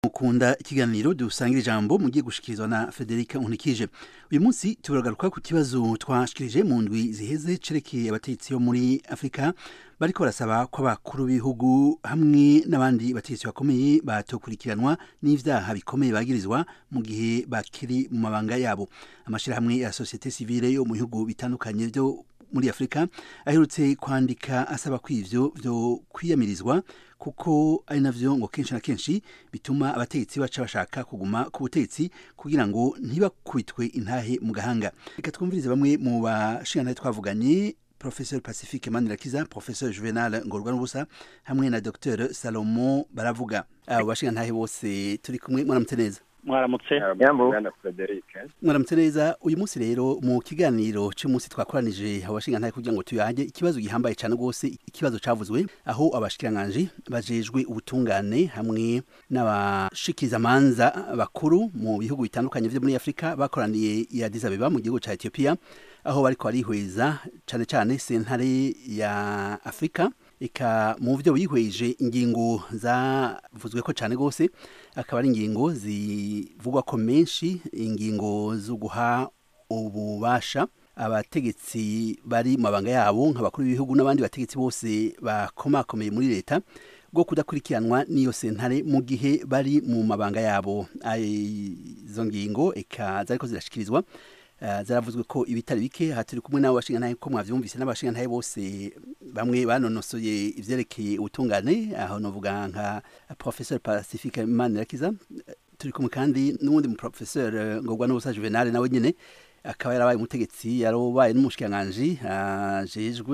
mukunda ikiganiro dusangira ijambo mugiye gushikirizwa na Federica Unikije uyu munsi turagaruka ku kibazo twashikirije mu ndwi ziheze cerekeye abategetsi bo muri Afrika bariko barasaba ko abakuru b'ibihugu hamwe n'abandi bategetsi bakomeye batokurikiranwa n'ivyaha bikomeye bagirizwa mu gihe bakiri mu mabanga yabo amashirahamwe ya societe civile yo mu bihugu bitandukanye vyo muri Afrika aherutse kwandika asaba ko ivyo vyo kwiyamirizwa kuko ari navyo ngo kenshi na kenshi bituma abategetsi baca bashaka kuguma ku butegetsi kugira ngo ntibakubitwe intahe mu gahanga reka twumvirize bamwe mu bashingantahe twavuganye professeur pacifique manirakiza professeur juvenal ngorwa n'ubusa hamwe na dr salomo baravuga abo bashingantahe bose turi kumwe mwaramutse neza mwaramutse Bwana Frederic mwaramutse neza uyu munsi rero mu kiganiro cy'umunsi twakoranije abashingantahe kugira ngo tuyage ikibazo gihambaye cyane rwose ikibazo cavuzwe aho abashikiranganji bajejwe ubutungane hamwe n'abashikizamanza bakuru mu bihugu bitandukanye vyo muri Afrika bakoraniye i Addis Abeba mu gihugu ca Ethiopia aho bariko barihweza cane cane sentare ya Afrika eka mu byo bihweje ingingo zavuzwe ko cyane rwose akaba ari ingingo zivugwa ko menshi ingingo zo guha ububasha abategetsi bari mu mabanga yabo nk'abakuru b'ibihugu n'abandi bategetsi bose bakomakomeye muri leta bwo kudakurikiranwa n'iyo sentare mu gihe bari mu mabanga yabo izo ngingo eka zariko zirashikirizwa zaravuzwe ko ibitari bike aha turi kumwe n'abo bashingantahe ko mwavyumvise n'abashingantahe bose bamwe banonosoye ivyerekeye ubutungane aho novuga nka professeur pacifique manirakiza turi kumwe kandi n'uwundi mu professeur ngorwa n'ubusa juvenal nawe nyene akaba yarabaye umutegetsi yarobaye n'umushikiranganji ajejwe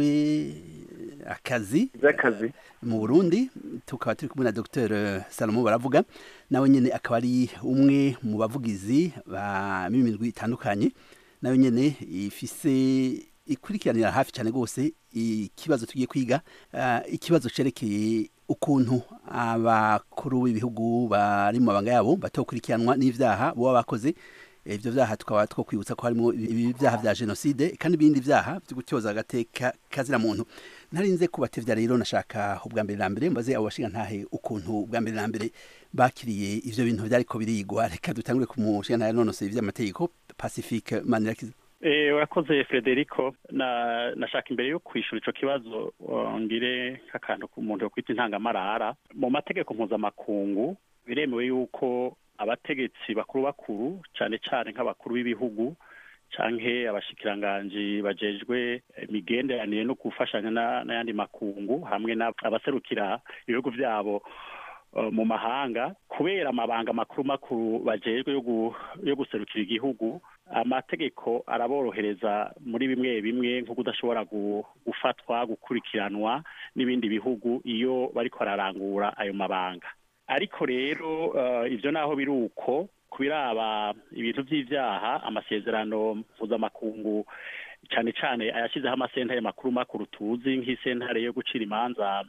akazi z'akazi mu Burundi tukaba turi kumwe na Dr Salomo baravuga nawe nyene akaba ari umwe mu bavugizi ba mimigwi itandukanye nawe nyene ifise ikurikiranira hafi cyane rwose ikibazo tugiye kwiga uh, ikibazo cerekeye ukuntu abakuru b'ibihugu bari mu mabanga yabo batokurikiranwa n'ivyaha boba bakoze ivyo vyaha tukaba two kwibutsa ko harimo ibyaha vya genocide kandi ibindi vyaha vyo gutyoza agateka kazira muntu ntarinze kubatevya rero nashaka ubwa mbere na mbere mbaze abo bashinga ntahe ukuntu ubwa mbere na mbere bakiriye ivyo bintu vyariko birigwa reka dutangure ku mushinga ntahe nonose ivy'amategeko pacifique manirakiza Eh, urakoze Frederico na nashaka imbere yo kwishura ico kibazo ngire nk'akantu ku muntu yo kwita intangamarara mu mategeko mpuzamakungu biremewe yuko abategetsi bakuru bakuru cyane cyane nk'abakuru b'ibihugu canke abashikiranganji bajejwe imigenderanire no gufashanya n'ayandi makungu hamwe n'abaserukira ibihugu vyabo uh, mu mahanga kubera amabanga makuru makuru bajejwe yo guserukira igihugu amategeko araborohereza muri bimwe bimwe nko kudashobora gufatwa gukurikiranwa n'ibindi bihugu iyo bariko bararangura ayo mabanga ariko rero ibyo naho biri uko kubiraba ibintu by'ibyaha amasezerano mpuzamakungu cyane cyane ayashyizeho amasentare makuru makuru tuzi nk'isentare yo gucira imanza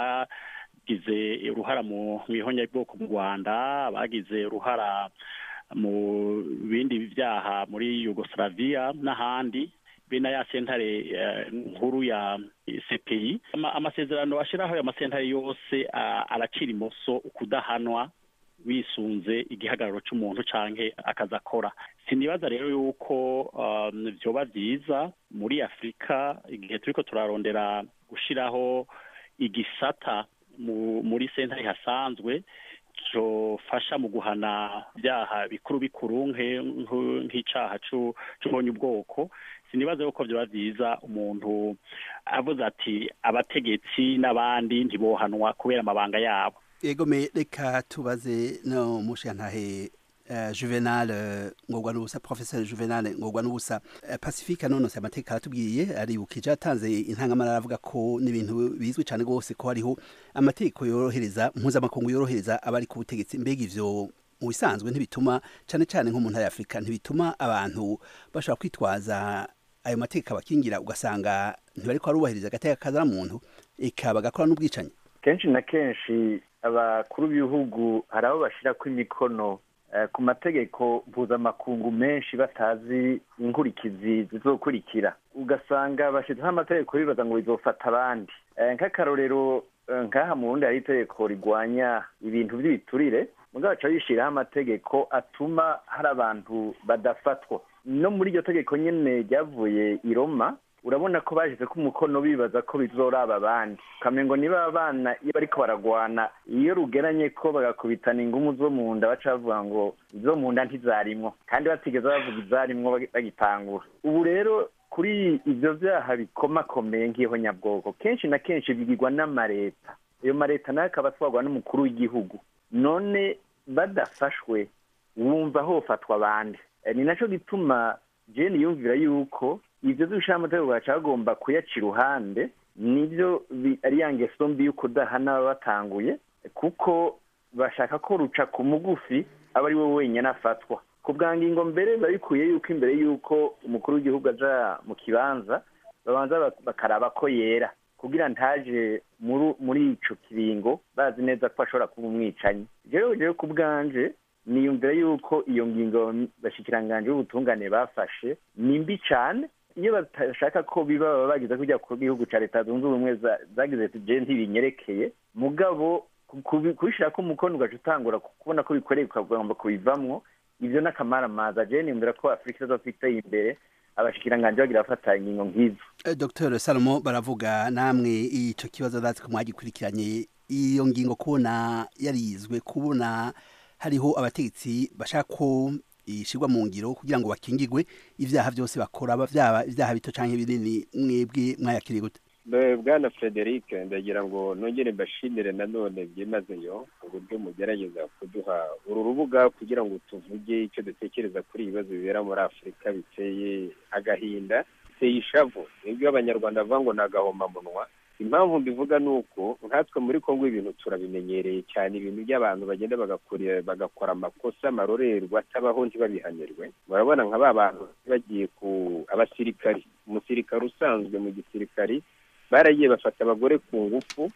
abagize uruhara mu ihonyabwoko mu rwanda abagize uruhara mu bindi byaha muri yugoslavia n'ahandi be na ya sentare nkuru ya CPI amasezerano ashiraho ayo masentare yose aracira imoso ukudahanwa wisunze igihagararo c'umuntu canke akazi akora sinibaza rero yuko vyoba vyiza muri afurika igihe turiko turarondera gushiraho igisata muri sentare hasanzwe cofasha mu guhana byaha bikuru bikuru nk'icaha c'umbonye ubwoko sinibaza yuko vyoba vyiza umuntu avuze ati abategetsi n'abandi ntibohanwa kubera amabanga yabo egome reka tubaze no mushantahe Uh, juvenal uh, ngorwa n'ubusa professeur juvenal ngorwa n'ubusa uh, pacifique nonose amateka aratubwiye aribukije atanze intangamara avuga ko n'ibintu bizwi cyane rwose ko hariho amategeko yorohereza mpuzamakungu yorohereza abari ku butegetsi mbega ivyo mu bisanzwe ntibituma cyane cyane nko mu ntara ya afurika ntibituma abantu bashobora kwitwaza ayo mategeko abakingira ugasanga ntibariko barubahiriza agateka kazana muntu eka bagakora n'ubwicanyi kenshi na kenshi abakuru b'ibihugu hari abo bashyirako imikono ku mategeko mpuzamakungu menshi batazi inkurikizi zizokurikira ugasanga bashyizeho amategeko bibaza ngo bizofata abandi nk'akarorero nk'aha mu burundi hari itegeko rigwanya ibintu by'ibiturire mugabo baca bishyiraho amategeko atuma hari abantu badafatwa no muri iryo tegeko nyine ryavuye i roma urabona ko bashyize ko umukono bibaza ko bizoraba abandi ukamengo niba abana iyo bariko baragwana iyo rugeranye ko bagakubitana ingumu zo mu nda baca bavuga ngo izo mu nda ntizarimwo kandi batigeze bavuga izarimwo bagitangura ubu rero kuri ibyo byaha bikomakomeye nk'iho nyabwoko kenshi na kenshi bigirwa n'amareta ayo mareta nayo akaba atwarwa n'umukuru w'igihugu none badafashwe wumva hofatwa abandi ni nacyo gituma jeni yumvira yuko ibyo by'ubushamategeko baca bagomba kuyaca iruhande nibyo ari ya ngeso mbi y'uko udahana baba batanguye kuko bashaka ko ruca ku mugufi aba ari we wenyine afatwa ku bwa ngingo mbere biba bikwiye yuko imbere y'uko umukuru w'igihugu aja mu kibanza babanza bakaraba ko yera kugira ntaje muri ico kiringo bazi neza ko ashobora kuba umwicanyi rero rero ku bwanje niyumvira yuko iyo ngingo bashikiranganje b'ubutungane bafashe ni mbi cane iyo batashaka ko biba baba bagize kujya ku gihugu ca leta zunze ubumwe zagize ati je ntibinyerekeye mugabo kubishirako umukono ugaca utangura kubona ko bikoreye ukagomba kubivamwo ivyo n'akamaramaza je niyumvira ko afurika izofiteye imbere abashikiranganje bagira bafata ingingo nk'izo dr salomo baravuga namwe ico kibazo ndazi ko mwagikurikiranye iyo ngingo kubona yarizwe kubona hariho abategetsi bashaka ko ishirwa mu ngiro kugira ngo bakingirwe ivyaha byose bakora byaba ivyaha bito canke binini mwebwe mwayakiriye gute bwana frederic ndagira ngo nongere mbashimire nanone byimazeyo uburyo mugerageza kuduha uru rubuga kugira ngo tuvuge icyo dutekereza kuri ibibazo bibera muri afurika biteye agahinda biteye ishavu nibyo abanyarwanda bavuga ngo ni agahomamunwa impamvu mbivuga ni uko nkatwe muri kongo ibintu turabimenyereye cyane ibintu by'abantu bagenda bagakora amakosa amarorerwa atabaho ntibabihanirwe murabona nka ba bantu bagiye ku abasirikari umusirikari usanzwe mu gisirikari baragiye bafata abagore ku ngufu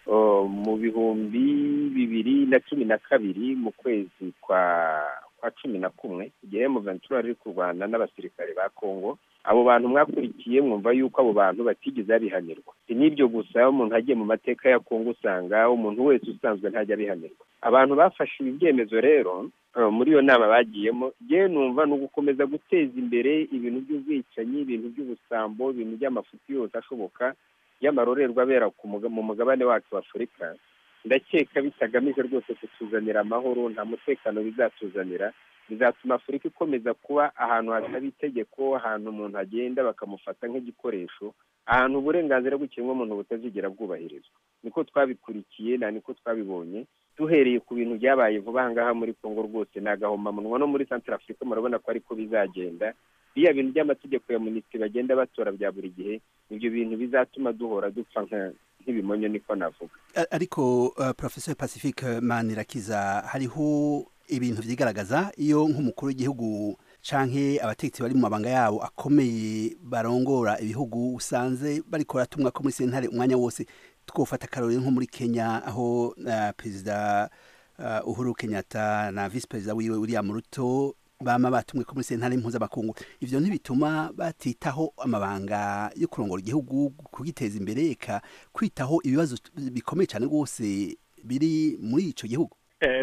mu bihumbi bibiri na cumi na kabiri mu kwezi kwa kwa cumi na kumwe igihe muventura ari kurwana n'abasirikare ba kongo abo bantu mwakurikiye mwumva yuko abo bantu batigeze babihanirwa si n'ibyo gusa umuntu agiye mu mateka ya kongo usanga umuntu wese usanzwe ntajya abihanirwa abantu bafashe ibi byemezo rero muri iyo nama bagiyemo yewe numva ni ugukomeza guteza imbere ibintu by'ubwicanyi ibintu by'ubusambo ibintu by'amafuti yose ashoboka y'amarorerwa abera mu mugabane wacu wa afurika ndakeka bitagamije rwose kutuzanira amahoro nta mutekano bizatuzanira bizatuma afurika ikomeza kuba ahantu hataba itegeko ahantu umuntu agenda bakamufata nk'igikoresho ahantu uburenganzira bw'ikiremwamuntu butazigera bwubahirizwa niko twabikurikiye na niko twabibonye duhereye ku bintu byabaye vuba aha ngaha muri kongo rwose ni agahomamunwa no muri santara afurika murabona ko ariko bizagenda biriya bintu by'amategeko ya minisitiri bagenda batora bya buri gihe ibyo bintu bizatuma duhora dupfa nk'ibimonyo niko navuga ariko professor pacifique manirakiza hariho ibintu vyigaragaza iyo nk'umukuru w'igihugu canke abategetsi bari mu mabanga yabo akomeye barongora ibihugu usanze bariko baratumwa ko muri sentare umwanya wose twofata akarorero nko muri kenya aho uh, perezida uh, uhuru kenyatta na vice perezida wiwe william ruto bama batumwe ko muri sentare mpuzamakungu ivyo ntibituma batitaho amabanga yo kurongora igihugu kugiteza imbere eka kwitaho ibibazo bikomeye cyane rwose biri muri ico gihugu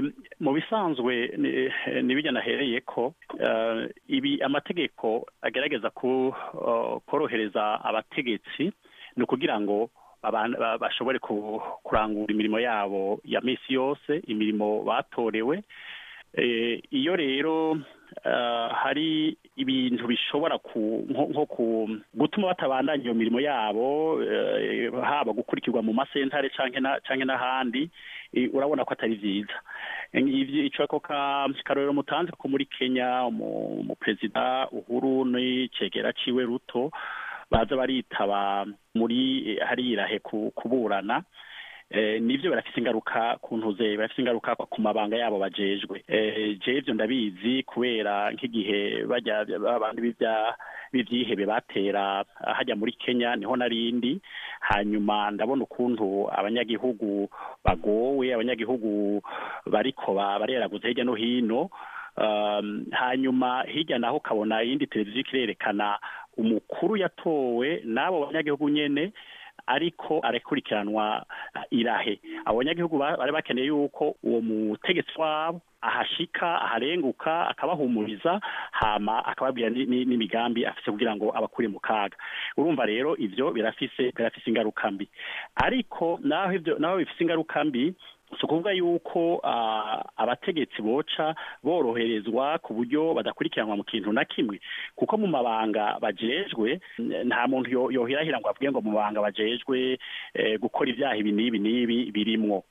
mu bisanzwe n'ibijya nahereye ko ibi amategeko agerageza korohereza abategetsi ni ukugira ngo bashobore kurangura imirimo yabo ya minsi yose imirimo batorewe iyo rero hari ibintu bishobora nko gutuma batabandanya iyo mirimo yabo haba gukurikirwa mu masentare cyangwa n'ahandi urabona ko atari byiza icyo ako karorero mutanze ko muri kenya umuperezida uhuru n'icegera ciwe ruto baza baritaba muri harirahe kuburana nibyo barafite ingaruka ku ntuze barafite ingaruka ku mabanga yabo bajejwe je ibyo ndabizi kubera nk'igihe bajya abantu b'ibyihebe batera hajya muri kenya niho narindi hanyuma ndabona ukuntu abanyagihugu bagowe abanyagihugu bariko bareraguza hirya no hino hanyuma hirya naho ukabona iyindi televiziyo ikirerekana umukuru yatowe n'abo banyagihugu nyene ariko arakurikiranwa irahe abanyagihugu bari bakeneye yuko uwo mutegetsi wabo ahashika aharenguka akabahumuriza hama akababwira n'imigambi afise kugira ngo abakure mu kaga urumva rero ivyo birafise birafise ingaruka mbi ariko naho ivyo naho bifise ingaruka mbi si ukuvuga yuko abategetsi boca boroherezwa ku buryo badakurikiranwa mu kintu na kimwe kuko mu mabanga bajejwe nta muntu yohirahira ngo avuge ngo mu mabanga bajejwe gukora ibyaha ibi n'ibi n'ibi birimwo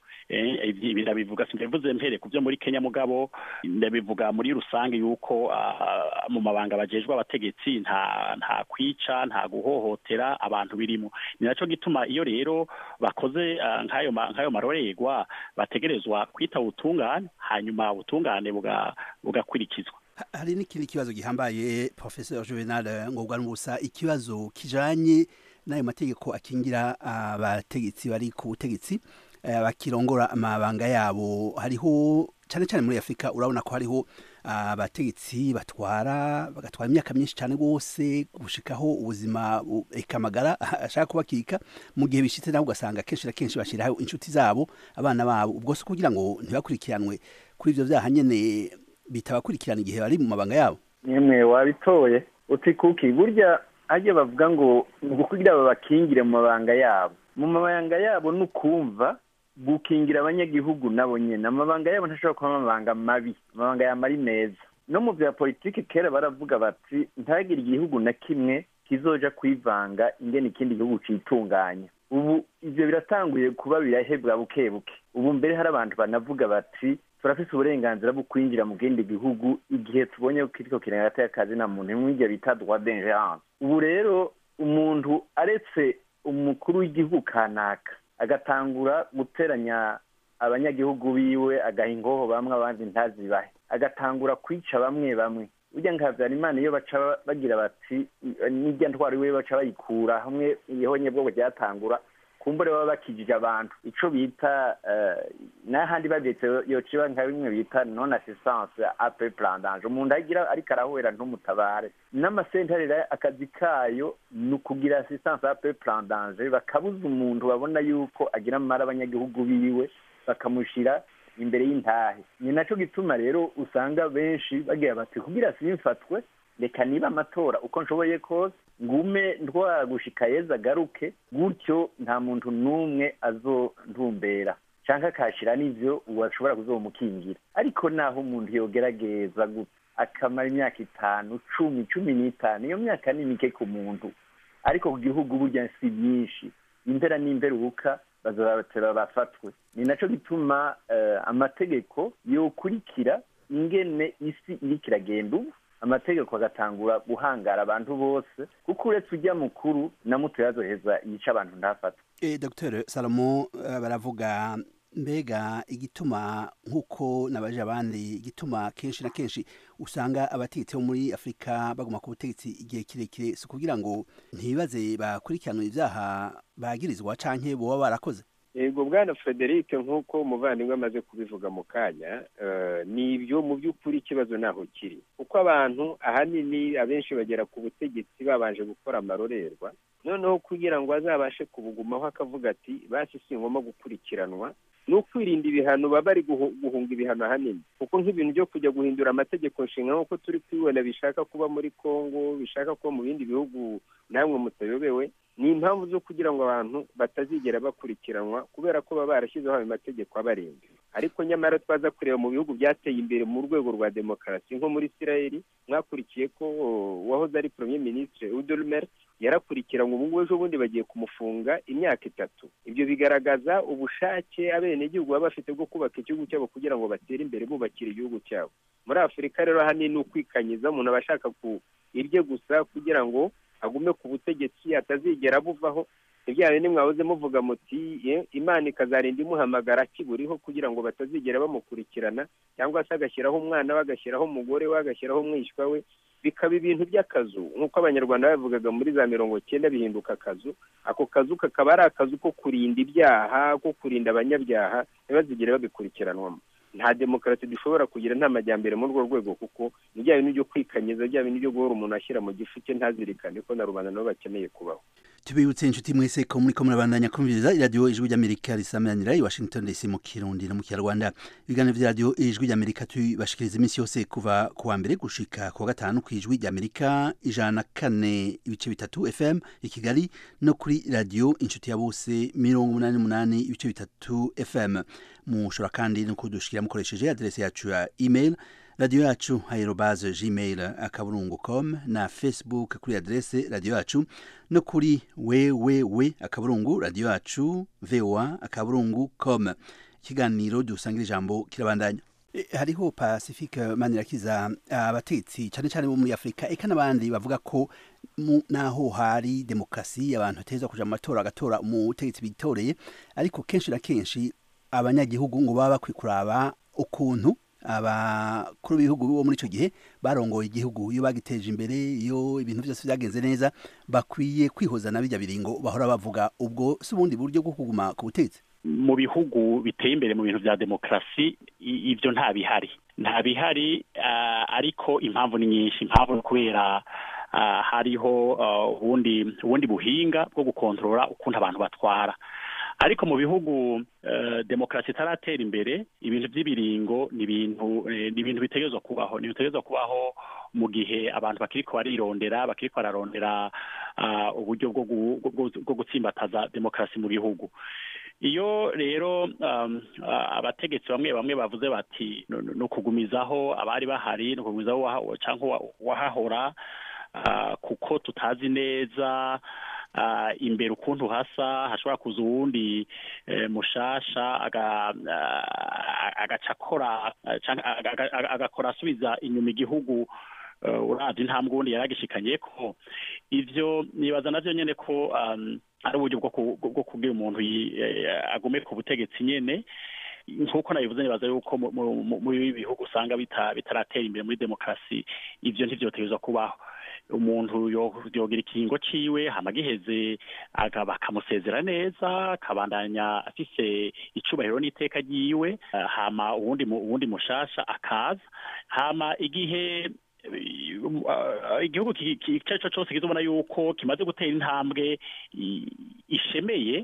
ibi ndabivuga simbivuze mpere ku byo muri Kenya mugabo ndabivuga muri rusange yuko mu mabanga bajejwe abategetsi nta nta kwica nta guhohotera abantu birimo ni naco gituma iyo rero bakoze nk'ayo nk'ayo marorerwa bategerezwa kwita ubutungane hanyuma ubutungane bugakurikizwa hari n'ikindi kibazo gihambaye professeur Juvenal ngobwa n'ubusa ikibazo kijanye n'ayo mategeko akingira abategetsi bari ku butegetsi bakirongora amabanga yabo hariho cyane cyane muri afurika urabona ko hariho abategetsi batwara bagatwara imyaka myinshi cyane rwose gushikaho ubuzima ekamagara ashaka kubakika mu gihe bishitse nawe ugasanga kenshi na kenshi bashyiraho inshuti zabo abana babo ubwo si kugira ngo ntibakurikiranwe kuri ibyo byaha nyine bitabakurikirana igihe bari mu mabanga yabo nyemwe wabitoye uti kuki burya hajya bavuga ngo ni ukugira babakingire mu mabanga yabo mu mabanga yabo ni ukumva gukingira abanyagihugu nabo nyine amabanga yabo ntashobora kuba amabanga mabi amabanga yaba ari meza no mu bya politiki kera baravuga bati ntagire igihugu na kimwe kizoja kwivanga ingene ikindi gihugu citunganya ubu ivyo biratanguye kuba birahebwa buke buke ubu mbere hari abantu banavuga bati turafise uburenganzira bwo kwinjira mu kindi gihugu igihe tubonye ko kiriko kirengata y'akazi na muntu mw'ivyo bita droit d'ingerence ubu rero umuntu aretse umukuru w'igihugu kanaka agatangura guteranya abanyagihugu biwe agaha ingoho bamwe abandi ntazibahe agatangura kwica bamwe bamwe burya nka habyarimana iyo baca bagira bati n'irya ntwaro iwe baca bayikura hamwe ihonye bwo ryatangura kumbure baba bakijije abantu ico bita n'ahandi bavyetse yociba nka bimwe bita non assistance ape plan danger umuntu agira ariko arahwera ntumutabare n'amasentare akazi kayo ni ukugira assistance ape plan danger bakabuza umuntu babona yuko agira amara abanyagihugu biwe bakamushira imbere y'intahe ni naco gituma rero usanga benshi bagira bati kugira simfatwe reka niba amatora uko nshoboye kose ngume ntwagushika yeza agaruke gutyo nta muntu n'umwe azontumbera canke akashira n'ivyo washobora kuzomukingira ariko naho umuntu yogerageza gutya akamara imyaka itanu cumi cumi n'itanu iyo myaka ni mike ku muntu ariko ku gihugu burya si myinshi impera n'imperuka bazobatera bafatwe ni naco gituma amategeko yokurikira ingene isi iriko iragenda ubu amategeko agatangura guhangara abantu bose kuko uretse ujya mukuru na muto yazoheza yica abantu ntafatwe e, dr salomo baravuga mbega igituma nk'uko nabaje abandi igituma kenshi na kenshi usanga abategetsi bo muri afurika baguma ku butegetsi igihe kirekire si ukugira ngo ntibaze bakurikiranwe ibyaha bagirizwa canke boba barakoze yego bwana frederic nk'uko umuvandimwe amaze kubivuga mu kanya ni ibyo mu by'ukuri ikibazo ntaho kiri kuko abantu ahanini abenshi bagera ku butegetsi babanje gukora amarorerwa noneho kugira ngo azabashe kubugumaho akavuga ati basi si ngombwa gukurikiranwa ni ukwirinda ibihano baba bari guhunga ibihano ahanini kuko nk'ibintu byo kujya guhindura amategeko nshinga nk'uko turi kubibona bishaka kuba muri congo bishaka kuba mu bindi bihugu namwe mutayobewe ni impamvu zo kugira ngo abantu batazigera bakurikiranwa kubera ko baba barashyizeho ayo mategeko abarinda ariko nyamara twaza kureba mu bihugu byateye imbere mu rwego rwa demokarasi nko muri isirayeli mwakurikiye ko uwahoze ari premier ministre udolmer yarakurikiranwe ubu ngubu ejo bundi bagiye kumufunga imyaka itatu ibyo bigaragaza ubushake abenegihugu baba bafite bwo kubaka igihugu cyabo kugira ngo batere imbere bubakira igihugu cyabo muri afurika rero ahanini ni ukwikanyiza umuntu aba ashaka ku irye gusa kugira ngo agume ku butegetsi atazigera buvaho ibyawe nimwahoze muvuga muti imana ikazarinda imuhamagara akiburiho kugira ngo batazigera bamukurikirana cyangwa se agashyiraho umwana we agashyiraho umugore we agashyiraho umwishywa we bikaba ibintu by'akazu nk'uko abanyarwanda babivugaga muri za mirongo cyenda bihinduka akazu ako kazu kakaba ari akazu ko kurinda ibyaha ko kurinda abanyabyaha ntibazigere babikurikiranwamo nta demokarasi dushobora kugira nta majyambere muri urwo rwego kuko ni bya bintu byo kwikanyiza bya bintu byo guhora umuntu ashyira mu gifu cye ntazirikane ko na rubanda nabo bakeneye kubaho tubibutse inshuti mwese ko muri ko murabandanya kumviriza iradiyo ijwi ry'amerika risameranira i washington dc mu kirundi no mu kinyarwanda ibiganiro vy'iradiyo ijwi ry'amerika tubashikiriza iminsi yose kuva ku wa mbere gushika ku wa gatanu ku ijwi ry'amerika ijana na kane ibice bitatu fm i kigali no kuri radiyo inshuti ya bose mirongo umunani n'umunani ibice bitatu fm mushobora kandi no kudushikira mukoresheje aderesi yacu ya email radiyo yacu aerobaze gmail akaburungu com na facebook kuri adrese radiyo yacu no kuri wewewe akaburungu radiyo yacu voa akaburungu com ikiganiro dusangira ijambo kirabandanya E, hariho pacifique manirakiza abatetsi cyane cyane bo muri afurika eka n'abandi bavuga ko mu- naho hari demokarasi abantu bateza kuja mu matora agatora umutegetsi bitoreye ariko kenshi na kenshi abanyagihugu ngo baba bakwiye kuraba ukuntu abakuru b'ibihugu bo muri icyo gihe barongoye igihugu iyo bagiteje imbere iyo ibintu byose byagenze neza bakwiye kwihoza na bijya biringo bahora bavuga ubwo si ubundi buryo bwo kuguma ku butegetsi mu bihugu biteye imbere mu bintu bya demokarasi i- ibyo nta bihari nta bihari ah, ariko impamvu ni nyinshi impamvu ni kubera ah, hariho ah, ubundi ubundi buhinga bwo gukontorora ukuntu abantu batwara ariko mu bihugu eh, demokarasi itaratera imbere ibintu by'ibiringo ni ibintu eh, ni ibintu bitegerezwa kubaho ni bitegerezwa kubaho mu gihe abantu bakiriko barirondera bakiriko bararondera ah, uburyo bwo gu- bwo- bwo gutsimbataza demokarasi mu bihugu iyo rero um, ah, abategetsi bamwe bamwe bavuze bati "No- no- ni ukugumizaho abari bahari ni ukugumizaho uwaha- canke uwa- uwahahora ah, kuko tutazi neza ah, imbere ukuntu hasa hashobora kuza uwundi eh, mushasha aga- ah, agaca akora ah, canke aga- aga- aga- agakora asubiza inyuma igihugu eh, uravye intambwe ubundi yaragishikanye ko ivyo nibaza navyo nyene ko um, ari uburyo bwo ku- bwo kubwira umuntu yi- eh, agume ku butegetsi nyene nk'uko nabivuze nibaza yuko mu- mu- mu- muri ibi bihugu usanga bita- bitaratera imbere muri demokarasi ivyo ntivyotegerezwa kubaho umuntu yo- yogira ikiringo ciwe hama giheze aga- bakamusezera neza akabandanya afise icubahiro n'iteka ryiwe eh, hama uwundi mu- uwundi mushasha akaza hama igihe eh, um, ah, igihugu ki- ki- icyo ari cyo cyose kizobona yuko kimaze gutera intambwe i- ishemeye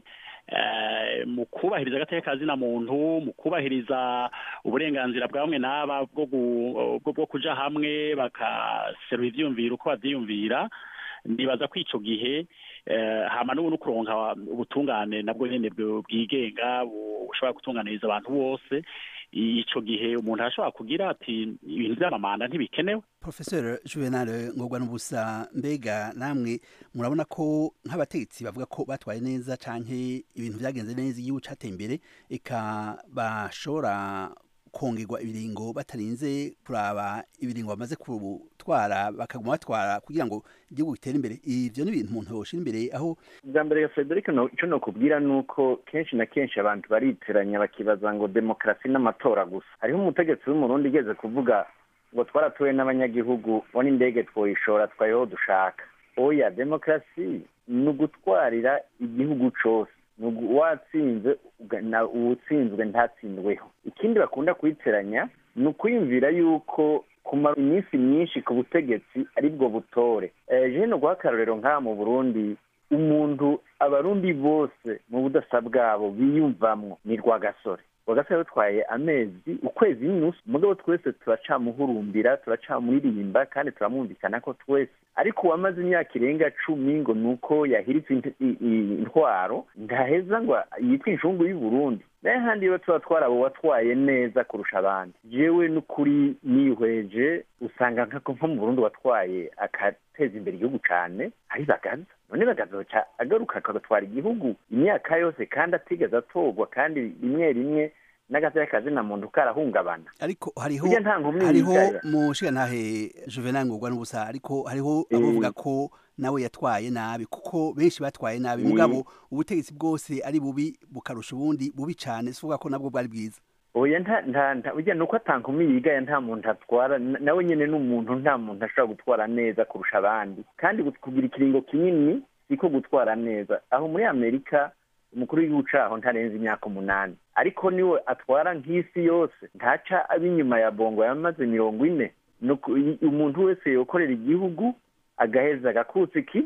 eh, mu kubahiriza agateka kazina muntu mu kubahiriza uburenganzira bwa bamwe n'aba bwo gu- bwo- bwo kuja hamwe bakaserura ivyiyumviro uko bavyiyumvira ndibaza ko ico gihe eh, hama n'ubu no kuronka ubutungane nabwo nyene bwo- bwigenga bu- bushobora gutunganiriza abantu bose ico gihe umuntu arashobora kugira ati ibintu vy'amamanda ntibikenewe professeur juvenal ngorwa n'ubusa mbega namwe murabona ko nk'abategetsi bavuga ko batwaye neza canke ibintu vyagenze neza igihugu cateye imbere eka bashobora kongerwa ibiringo batarinze kuraba ibiringo bamaze gutwara bakaguma batwara kugira ngo igihugu gitere imbere ivyo ni ibintu umuntu yoshira imbere aho bwa mbere ya frederic no- ico nokubwira ni uko kenshi na kenshi abantu bariteranya bakibaza ngo demokarasi n'amatora gusa hariho umutegetsi w'umurundi igeze kuvuga ngo twaratuwe n'abanyagihugu bo n'indege twoyishora twayeho dushaka oya demokarasi ni ugutwarira igihugu cose ni ugu- watsinze uga- na uwutsinzwe ntatsindweho ikindi bakunda kuyiteranya ni ukwiyumvira yuko kumara iminsi myinshi ku butegetsi aribwo butore eh, jewe no guha akarorero nk'aha mu burundi umuntu abarundi bose mu budasa bwabo biyumvamwo ni rwagasore rwagasore yatwaye amezi ukwezi n'inusu mugabo twese turacamuhurumbira turacamuririmba kandi turamwumvikana ko twese ariko uwamaze imyaka irenga cumi ngo ni uko yahiritse int- i- i- intwaro ntaheza ngo yitwe inshungu y'u Burundi naye handi iyo tuba twarabo watwaye neza kurusha abandi jewe n'ukuri nihweje usanga nkako nko mu Burundi watwaye agateza imbere igihugu cane ari bagaza none bagazoca agaruka agatwara igihugu imyaka yose kandi atigeze atorwa kandi rimwe rimwe n'agateka kazina muntu karahungabana ariko hariho Burya nta nkomyi hariho yigaya. mushigantahe juvenal ngorwa n'ubusa ariko hariho Eh. abavuga ko nawe yatwaye nabi kuko benshi batwaye nabi Mm. mugabo ubutegetsi bwose ari bubi bukarusha ubundi bubi cane sivuga ko nabwo bwari bwiza oya nta nta nta burya nuko atankumi yigaya nta muntu atwara na- nawe nyene n'umuntu nta muntu ashobora gutwara neza kurusha abandi kandi gut- kugira ikiringo kinini siko gutwara neza aho muri amerika umukuru w'igihugu caho ntarenze imyaka umunani ariko niwe atwara nk'isi yose ntaca ab'inyuma ya bongo yamaze mirongo ine Nuko i- umuntu wese yokorera igihugu agaheza agakutsa ikivi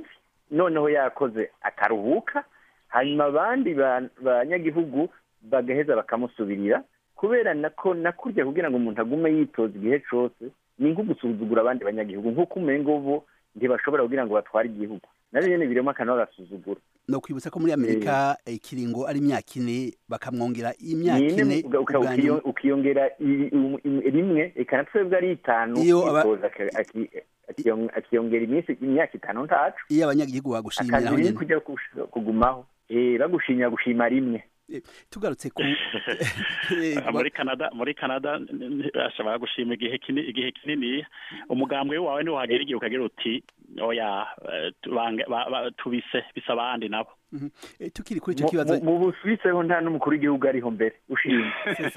noneho yakoze akaruhuka hanyuma abandi banyagihugu bagaheza bakamusubirira kubera nako nakurya kugira ngo umuntu agume yitoza igihe cyose ni nko gusuzugura abandi banyagihugu nk'uko umengo bo ntibashobora kugira ngo batware igihugu nabyo nyine birimo akantu bagasuzugura ni ukwibutsa ko muri amerika ikiringo ari imyaka ine bakamwongera imyaka ine ukiyongera rimwe reka twebwe ari itanu akiyongera iminsi imyaka itanu ntacu iyo abanyagihugu bagushimira akazi ni kujya kugumaho bagushimira gushima rimwe tugarutse ku muri canada muri canada ashobora gushima igihe kinini igihe kinini umugambwe wawe niwo hagera igihe ukagira uti oya tubise bisa abandi nabo tukiri kuri icyo kibazo mu busubiseho nta n'umukuru w'igihugu ariho mbere ushimye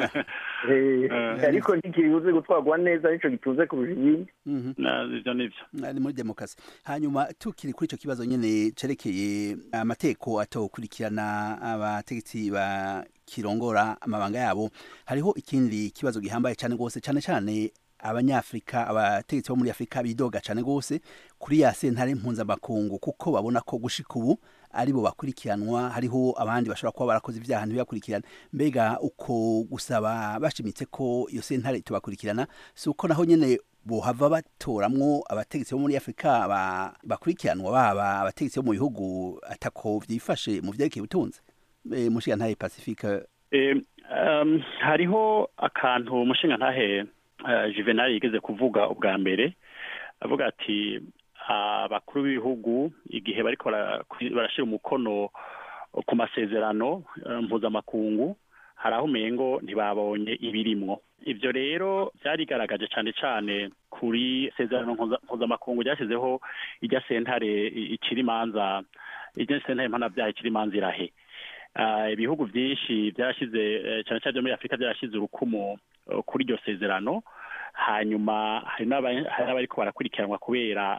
ariko ntikibuze gutwarwa neza nicyo gitunze kurusha ibindi ibyo nibyo ni muri demokarasi hanyuma tukiri kuri icyo kibazo nyine cerekeye amateko atokurikirana abategetsi ba kirongora amabanga yabo hariho ikindi kibazo gihambaye cyane rwose cyane cyane abanyafurika abategetsi bo muri afurika bidoga cyane rwose kuri ya sentare mpuzamakungu kuko babona ko gushika ubu aribo bakurikiranwa hariho abandi bashobora kuba barakoze ibyaha ntibibakurikirana mbega uko gusaba bashimitse ko iyo sentare tubakurikirana si uko naho nyine bohava batoramwo abategetsi bo muri afurika bakurikiranwa baba abategetsi bo mu bihugu atako byifashe mu byerekeye ubutunzi mushinga ntahe pacifique hariho akantu umushinga ntahe juvenal yigeze kuvuga ubwa mbere avuga ati abakuru b'ibihugu igihe bariko barashyira umukono ku masezerano mpuzamakungu hari aho umengo ntibabonye ibirimwo ibyo rero byarigaragaje cyane cyane kuri sezerano mpuzamakungu ryashyizeho irya sentare ikiri imanza irya sentare mpanabyaha ikiri imanza irahe ibihugu byinshi byarashyize cyane cyane byo muri afurika byarashyize urukumu kuri iryo sezerano hanyuma hari n'abariko barakurikiranwa kubera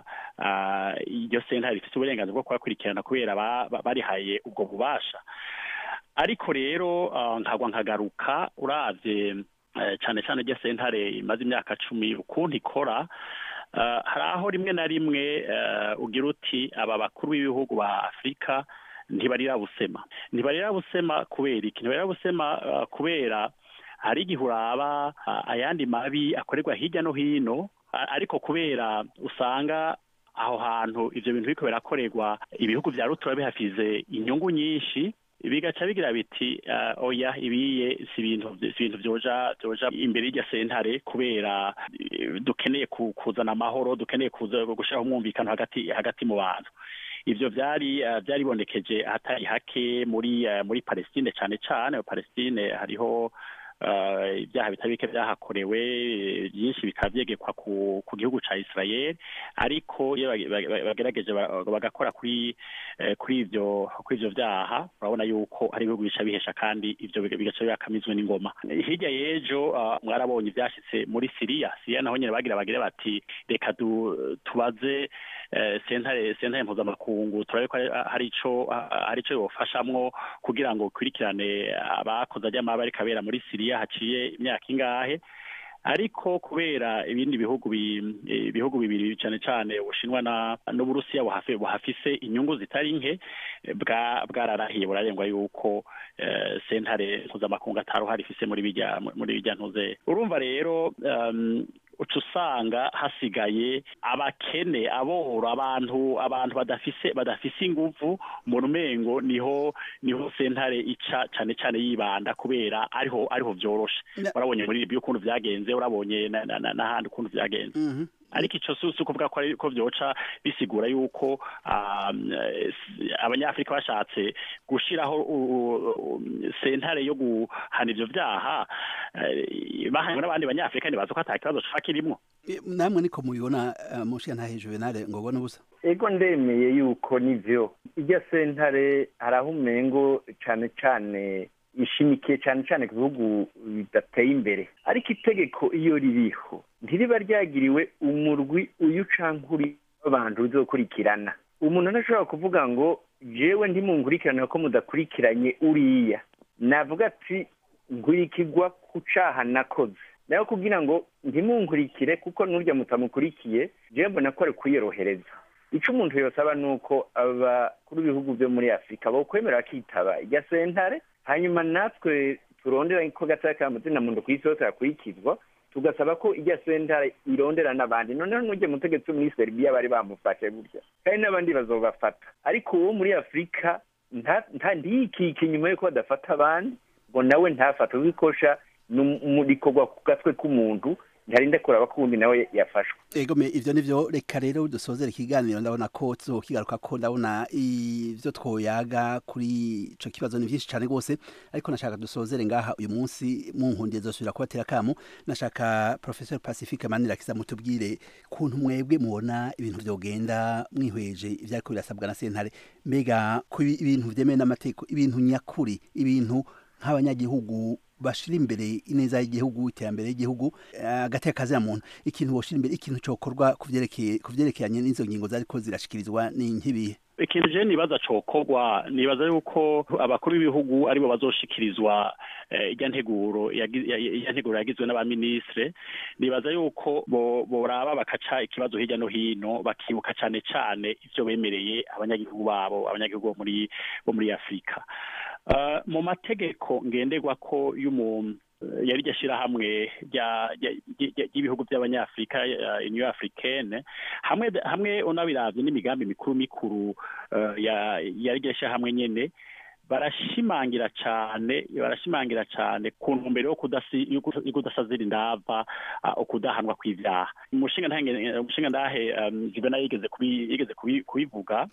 iryo sentare rifite uburenganzira bwo kubakurikirana kubera barihaye ubwo bubasha ariko rero nkagwa nkagaruka uravye cyane cyane iryo sentare imaze imyaka cumi ukuntu ikora hari aho rimwe na rimwe ugira uti aba bakuru b'ibihugu ba afurika ntibarira busema ntibarira busema kubera iki ntibarira busema kubera hari igihe uraba ayandi mabi akorerwa hirya no hino ariko kubera usanga aho hantu ibyo bintu biriko birakorerwa ibihugu vya rutura bihafize inyungu nyinshi bigaca bigira biti oya ibiye si ibintu si ibintu vyoja vyoja imbere y'irya sentare kubera dukeneye kuzana amahoro dukeneye kuza gushiraho umwumvikano hagati hagati mu bantu ivyo vyari vyaribonekeje ahatari hake muri muri Palestine cane cane Palestine hariho ibyaha bitari bike byahakorewe byinshi bikaba byegekwa ku gihugu cya israel ariko iyo bagerageje bagakora kuri kuri ibyo kuri ibyo byaha urabona yuko hari ibihugu bica bihesha kandi ibyo bigaca bibakamizwe n'ingoma hirya y'ejo mwarabonye ibyashyitse muri siriya siriya naho nyine bagira bagire bati reka tubaze sentare sentare mpuzamakungu turabe ko hari ico hari ico yofashamwo kugira ngo ukurikirane abakoze ajya ariko abera muri siriya haciye imyaka ingahe ariko kubera ibindi bihugu ibihugu bibiri cyane cyane ubushinwa n'uburusiya buhafise inyungu zitari nke bwararahiye burarengwa yuko sentare mpuzamakungu ataruhari ifise muri bijya muri bijya ntuze urumva rero uca usanga hasigaye abakene aboro abantu abantu badafise badafise inguvu mu rumengo niho niho sentare ica cyane cyane yibanda kubera ariho ariho vyoroshe urabonye muri ibyo ukuntu vyagenze urabonye n'ahandi ukuntu vyagenze ariko icyo si ukuvuga ko ko byoca bisigura yuko abanyafurika bashatse gushyiraho sentare yo guhana ibyo byaha bahanywe n'abandi banyafurika ntibazi ko ata kibazo kiba kirimo namwe niko mubibona mushiya nta hejuru nare ngo ubone ubusa ego ndemeye yuko nivyo irya sentare hari aho umengo cane cane ishimikiye cyane cyane ku bihugu bidateye imbere ariko itegeko iyo ririho ntiriba ryagiriwe umurwi uyu canke uri w'abantu uzokurikirana umuntu ntashobora kuvuga ngo jewe ntimunkurikirane ko mudakurikiranye uriya navuga ati nkurikirwa ku caha nakoze nayo kugira ngo ntimunkurikire kuko n'urya mutamukurikiye jewe mbona ko ari kwiyorohereza icyo umuntu yosaba ni uko abakuru b'ibihugu byo muri afurika bokwemera bakitaba irya sentare hanyuma natwe turondera ko gataya ka mazina muntu ku isi yose yakurikizwa tugasaba ko irya sentare irondera n'abandi noneho n'ujye mutegetsi muri seribiya bari bamufashe burya kandi n'abandi bazobafata ariko uwo muri afurika ntiyikike nyuma y'uko badafata abandi ngo nawe ntafate ubikosha rikorwa ku gatwe k'umuntu ntarinde kuraba ko ubundi nawe yafashwe egome ivyo nivyo reka rero dusozera ikiganiro ndabona ko tuzokigaruka ko ndabona ivyo twoyaga kuri ico kibazo ni vyinshi cane rwose ariko nashaka dusozere ngaha uyu munsi mu nkundiye zosubira kubatera kamo nashaka professor pacifique manirakiza mutubwire kuntu mwebwe mubona ibintu vyogenda mwihweje ivyariko birasabwa na sentare mbega ku ibintu vyemewe n'amategeko ibintu nyakuri ibintu nk'abanyagihugu bashira imbere ineza y'igihugu iterambere y'igihugu hagati y'akazi ya muntu ikintu boshira imbere ikintu cokorwa kuvyerekeye kuvyerekeranye n'izo ngingo zariko zirashikirizwa ni nk'ibihe ikintu je nibaza cokorwa nibaza yuko abakuru b'ibihugu aribo bazoshikirizwa irya nteguro irya nteguro yagizwe n'abaministre nibaza yuko boraba bakaca ikibazo hirya no hino bakibuka cane cane ivyo bemereye abanyagihugu babo abanyagihugu bo muri bo muri afurika mu mategeko ngenderwa ko y'umuntu yari iryo shyirahamwe ry'ibihugu by'abanyafurika uniyo africaine hamwe hamwe unabiravye n'imigambi mikuru mikuru yari iryo shyirahamwe nyene barashimangira cyane barashimangira cyane ku ntumbero yo kudasazira indava ukudahanwa kw'ivyaha umushinga ntahe umushinga ndahe jibena yigeze yigeze kubivuga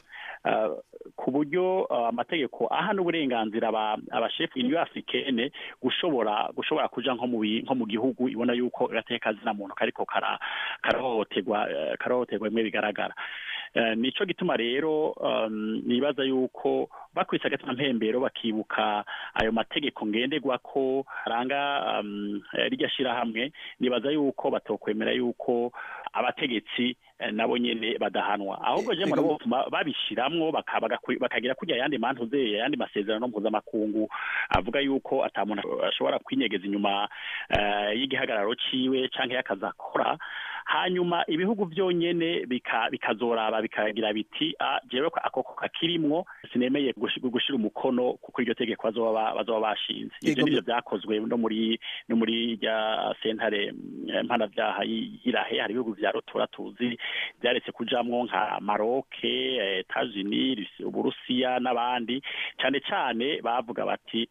ku buryo amategeko aha n'uburenganzira abashefu uniyo africaine gushobora gushobora kuja nko mu nko mu gihugu ibona yuko agateka kazina muntu kariko karahohoterwa karahohoterwa bimwe bigaragara nico gituma rero nibaza yuko bakwise agatima mpembero bakibuka ayo mategeko ngenderwa ko aranga rirya shirahamwe nibaza yuko batokwemera yuko abategetsi nabo nyene badahanwa ahubwo je murabo babishiramwo bakagira kurya yandi mantu ze yandi masezerano mpuzamakungu avuga yuko ata muntu ashobora kwinyegeza inyuma y'igihagararo ciwe canke y'akazi akora hanyuma ibihugu byonyene bikazoraba bikagira biti jewe akoko kakirimwo sinemeye gushira umukono kuko iryo tegeko bazoba bashinze ivyo nivyo vyakozwe no muri no muri rya sentare mpanavyaha y'irahe hari ibihugu vya rutura tuzi vyaretse kujamwo nka maroke etats-unis uburusiya n'abandi cane cane bavuga bati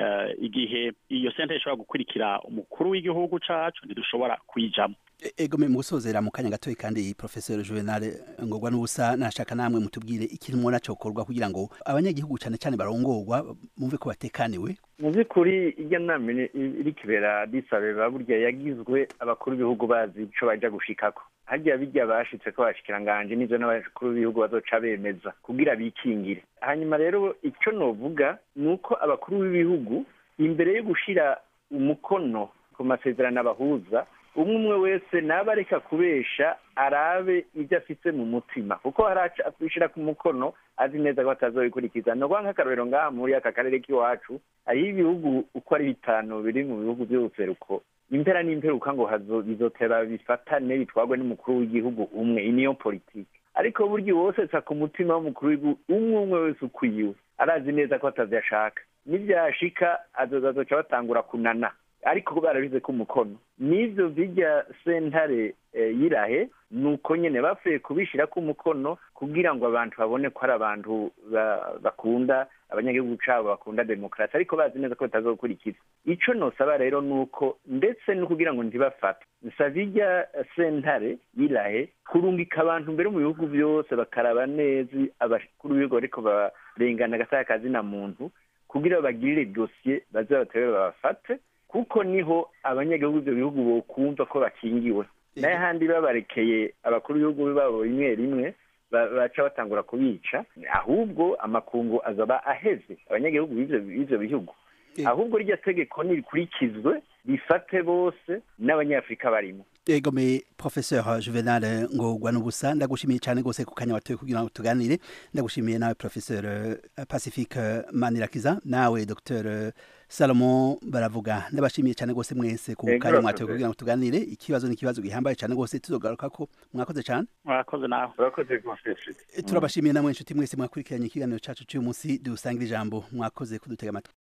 igihe iyo sentare ishobora gukurikira umukuru w'igihugu cacu ntidushobora kuyijamwo ego mu gusozera mu kanya gatoya kandi professeur Juvenal ngorwa n'ubusa nashaka namwe mutubwire ikintu mubona cokorwa kugira ngo abanyagihugu cyane cyane barongorwa mumve ko batekaniwe mu by'ukuri irya nama iri kibera disabeba burya yagizwe abakuru b'ibihugu bazi ico baja gushikako harya bijya bashitse ko bashikiranganje n'ivyo n'abakuru b'ibihugu bazoca bemeza kugira bikingire hanyuma rero ico novuga ni uko abakuru b'ibihugu imbere yo gushira umukono ku masezerano abahuza umwe umwe wese naba areka kubesha arabe ibyo afite mu mutima kuko haraca akwishyira ku mukono azi neza ko atazobikurikiza ni ukuvuga nk'akarorero ngaha muri aka karere k'iwacu hariho ibihugu uko ari bitanu biri mu bihugu by'ubuseruko impera n'imperuka ngo bizotera bifatane bitwarwe n'umukuru w'igihugu umwe iyi niyo politiki ariko burya wose sa ku mutima w'umukuru w'igihugu umwe umwe wese ukwiwe arazi neza ko atavyashaka nivyashika azozazoca batangura kunana ariko barabize ko umukono n'ivyo bijya sentare yirahe nuko nyene bapfuye kubishira ko umukono kugira ngo abantu babone ko ari abantu bakunda abanyagihugu cabo bakunda demokarasi ariko bazi neza ko batazokurikiza ico nosaba rero nuko ndetse no kugira ngo ntibafate nsaba irya sentare yirahe kurungika abantu mbere mu bihugu byose bakaraba neza abakuru b'ibigo ariko barengana agasaya kazina muntu kugira bagirire dosiye baze batere babafate kuko niho abanyagihugu ibyo bihugu bokumva ko bakingiwe nayo handi babarekeye abakuru b'ibihugu babo rimwe rimwe baca batangura kubica ahubwo amakungu azaba aheze abanyagihugu b'ivyo bihugu ahubwo rya tegeko nirikurikizwe rifate bose n'abanyafurika barimo egome professeur juvenal ngorwa n'ubusa ndagushimiye cyane rwose ku kanya watoye kugira ngo tuganire ndagushimiye nawe professeur pacifique manirakiza nawe dr salomon baravuga ndabashimiye cyane rwose mwese ku kanya mwatoye kugira ngo tuganire ikibazo ni ikibazo gihambaye cyane rwose tuzogaruka ko mwakoze cyane mwakoze nawe urakoze rwose turabashimiye namwe inshuti mwese mwakurikiranye ikiganiro cyacu cy'uyu munsi dusangira ijambo mwakoze kudutega amatwi